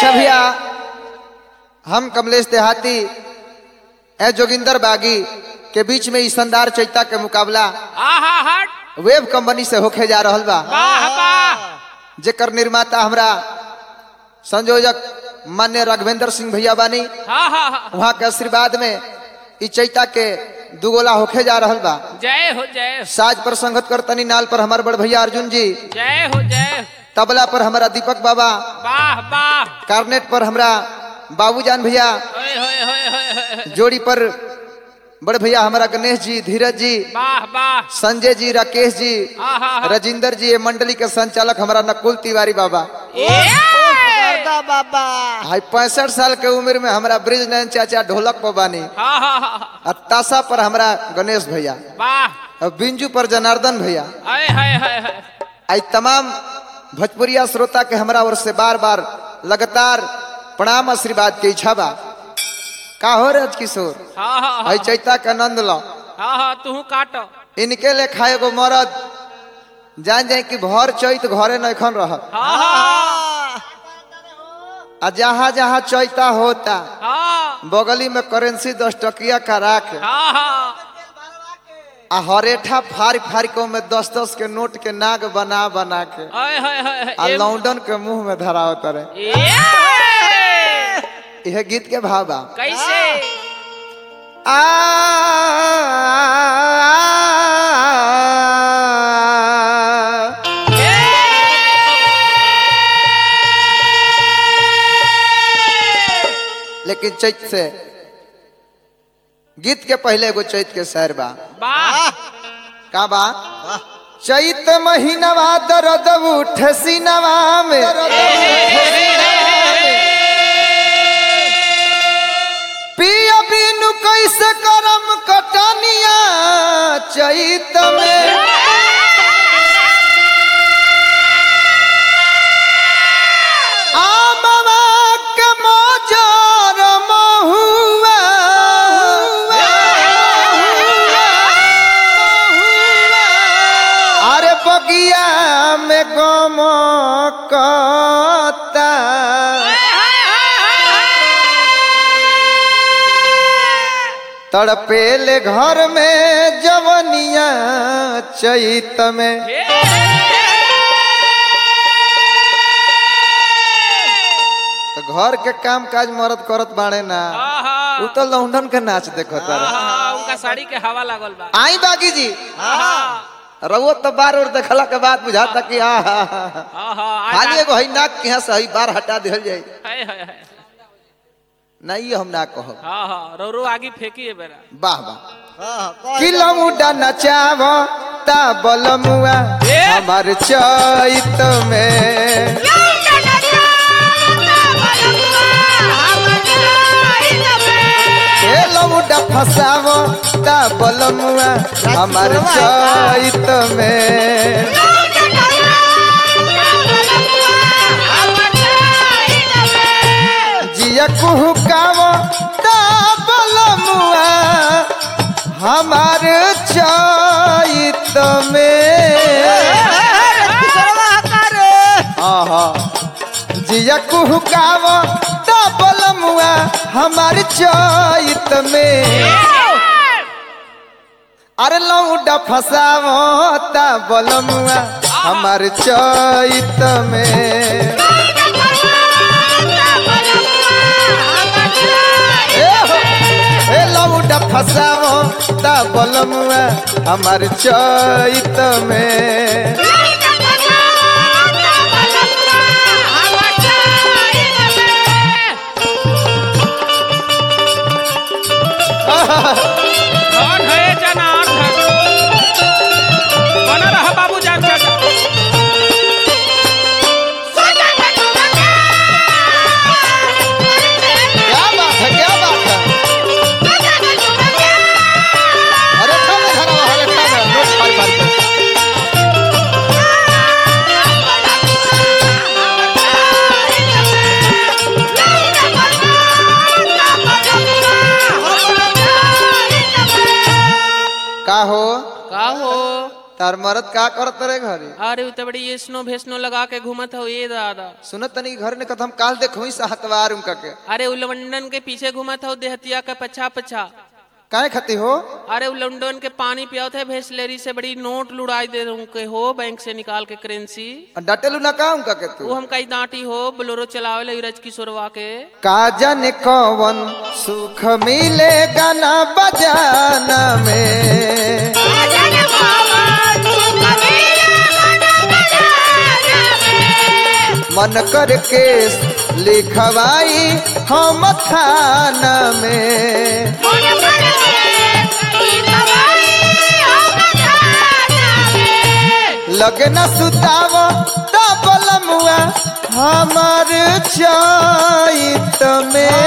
अच्छा भैया हम कमलेश देहाती ए जोगिंदर बागी के बीच में ई शानदार चैता के मुकाबला आहा हट वेब कंपनी से होके जा रहल बा वाह वाह जेकर निर्माता हमरा संयोजक मान्य राघवेंद्र सिंह भैया बानी हाँ हाँ हाँ वहाँ के आशीर्वाद में ई चैता के दुगोला होके जा रहल बा जय हो जय हो साज पर संगत करतनी नाल पर हमार बड़ भैया अर्जुन जी जय हो जय हो तबला पर हमारा दीपक बाबा वाह वाह कार्नेट पर हमरा बाबूजान भैया होय होय होय होय होय होय। जोड़ी पर बड़ भैया हमारा गणेश जी धीरज जी वाह वाह संजय जी राकेश जी आहा हा राजिंदर जी ये मंडली के संचालक हमारा नकुल तिवारी बाबा गर्दा बाबा हाई पैंसठ साल के उम्र में हमारा ब्रिज नयन चाचा ढोलक पर बानी हाँ हाँ हाँ और ताशा पर हमारा गणेश भैया वाह और बिंजू पर जनार्दन भैया हाय हाय हाय हाय आई तमाम भोजपुरिया श्रोता के हमरा ओर से बार बार लगातार प्रणाम आशीर्वाद के इच्छा बा का हो रज किशोर हाँ हाँ आई हाँ चैता के आनंद लो हाँ हाँ तू काट इनके ले खाए गो मरद जान जाए कि भर चैत घरे नखन रह हाँ हाँ आ जहाँ जहाँ चैता होता हाँ बगली में करेंसी दस टकिया करा के हाँ हाँ आ हरेठा फाड़ फाड़ के में दस दस के नोट के नाग बना बना के हाय हाय हाय आ हाय लौंडन के मुंह में धराव करे ए यह गीत के भाव बा कैसे आ लेकिन चैत से गीत के पहले एगो चैत के शहर बा वाह का बा चैत महीनवा दर्द उठ सीनवा में पिया बिनु कैसे करम कटनिया चैत में आमवा के मोजर महुआ अरे बगिया में गम कता तड़पेले घर में जवनिया चैत में तो घर के काम काज मरद करत बाड़े ना उ तो लौंडन के नाच देखो तारे उनका साड़ी के हवा लागल बा आई बागी जी हाँ रउआ तो बार और देखला के बाद बुझाता कि आ हा, हा, हा। हाँ हाँ खाली एगो हई नाक के यहाँ से हई बार हटा दिहल जाई हाय हाय हाय नहीं हम ना कहब हाँ हाँ रो रो आगे फेंकी है बेरा वाह वाह किलोमुडा नचाव ता बलमुआ ए! हमार चैत में किलोमुडा फसाव ता बलमुआ हमार चैत में जिया कुहुकाव ता बलमुआ हमार चैत में आहा जिया कुहुकाव ता बलमुआ हमार चैत में अरे लौडा फसाव ता बलमुआ हमार चैत में ए हो, ए लौडा फसाव ता बलमुआ हमार चैत में कौन है जना बना रहा बाबू जान चाचा क्या बात है क्या बात है अरे ठा में धरा हुआ, अरे ठा में, नोट फाड़ फाड़ के। तार मरद का करत रे घरे अरे उ तो बड़ी ये स्नो भेस्नो लगा के घूमत हो ये दादा सुनत तनी घर ने कथम काल देखो ही हतवार उनका के अरे उ लंडन के पीछे घूमत हो देहतिया का पछा पछा काहे खती हो अरे उ लंडन के पानी पियावत है भेसलेरी से बड़ी नोट लुड़ाई दे दूं के हो बैंक से निकाल के करेंसी डटेलू ना का उनका के वो तू हम कई डांटी हो बोलोरो चलावे ले रज किशोरवा के का जाने कौन सुख मिलेगा ना बजाना में मन करके लिखवाई हम थाना में लगे न सुताव डबल मुआ हमार चैत में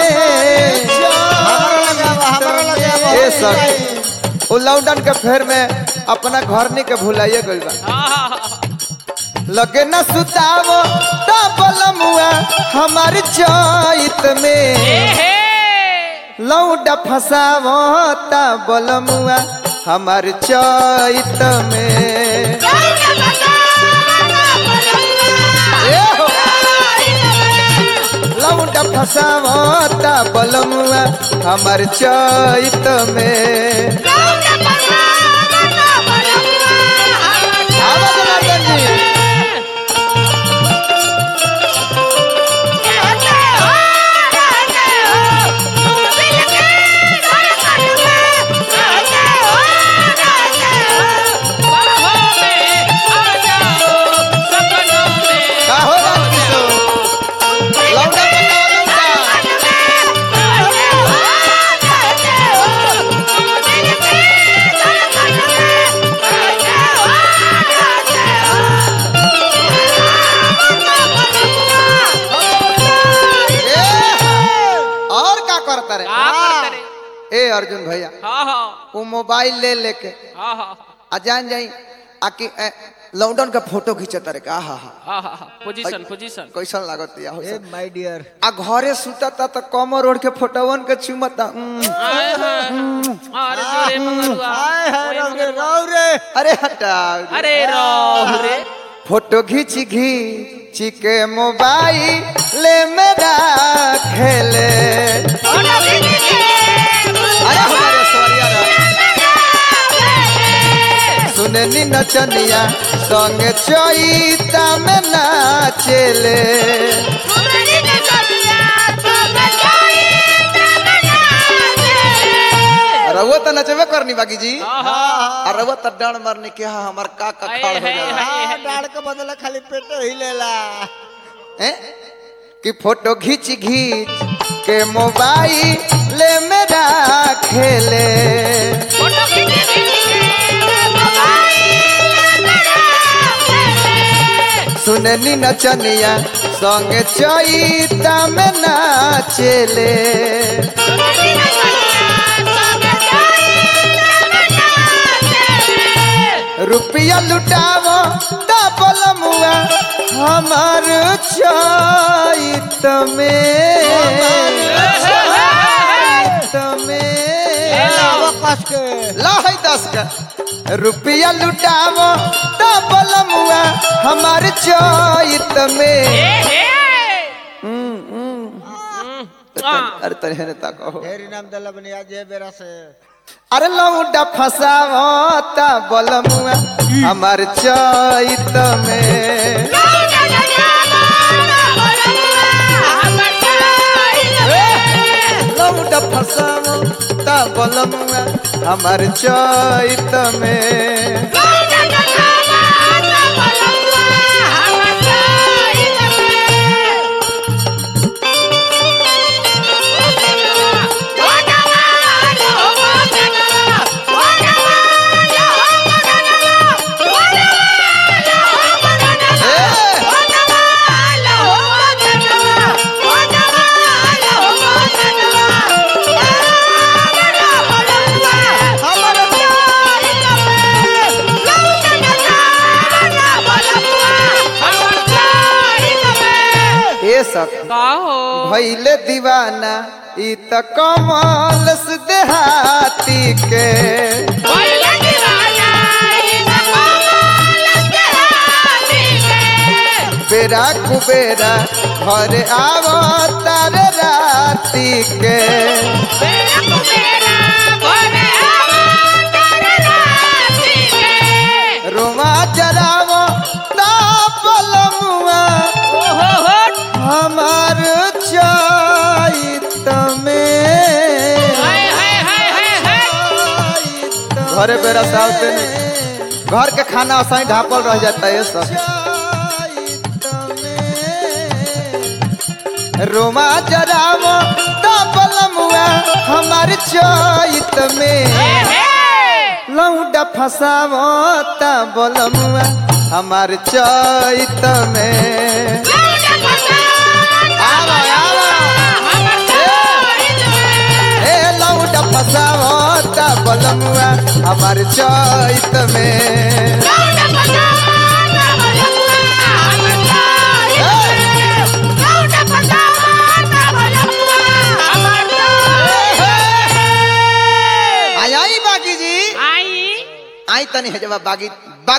ए सखी उ लॉकडाउन के फेर में अपना घर नहीं के भुलाइए गइल बा लगे न सुताव डबल मुआ हमार चैत में लौडा फसावता बलमुआ हमार चैत में ए हो, लौडा फसावता बलमुआ हमार चैत में आवा जनार्दन जी। का हो राजकिशोर? लौंडा बनाओ, लौंडा। ए, और का करता रे ए अर्जुन भैया वो मोबाइल ले लेके आ जान जाई आकि ए, लॉकडाउन का फोटो खींचता रे का हा हा पोजीशन पोजीशन कैसन लागत या हो ए माय डियर आ घरे सुतता त कमर ओढ़ के फोटोवन के चुमता उम, अरे जोरे मंगरुआ हाय हाय ओए रौ रे मंगरुआ। रौ रे अरे हटा अरे रो रे फोटो घींच घींच के मोबाइल मेरा खेले अरे हमारे सवरिया रा। सुननी नचनिया संग चैता में नाचेले रउआ त नचबे करनी बाकी जी आ रउआ त डांड मारने के हा हमार का का खाड़ हो जा हाँ डाड़ के बदले खाली पेट ही लेला हैं? कि फोटो घींच घींच के मोबाइल मेरा खेले सुननी नचनिया संग चैता में नाचेले रुपया लुटावो डबल मुआ हमार चैत में चैत में लावा कस के लहै दस का रुपया लुटावो डबल मुआ हमार चैत में अरे तनी हेने ताको ढेरी नाम दल बनिया जे बेरा से अरे लौंडा फसावता बलमुआ हमार चैत में लौंडा फसावता बलमुआ हमार चैत में ए सब का हो भैले दीवाना ई त कमल से देहाती के Oye, que vaya, y me pongo बेरा कुबेरा घर आवो तारे राती के रोमा जरावो तापलमुआ हमार चैत में घरे बेरा सावते नहीं घर के खाना असाई ढापल रह जाता है सब रोमा जरावो तापलमुआ हमार चैत में लौंडा फसावो तापलमुआ हमार चैत में आवा आवा ए लौंडा फसावो तापलमुआ हमार चैत में आई आई बागी जी आई आई तनी है जब बागी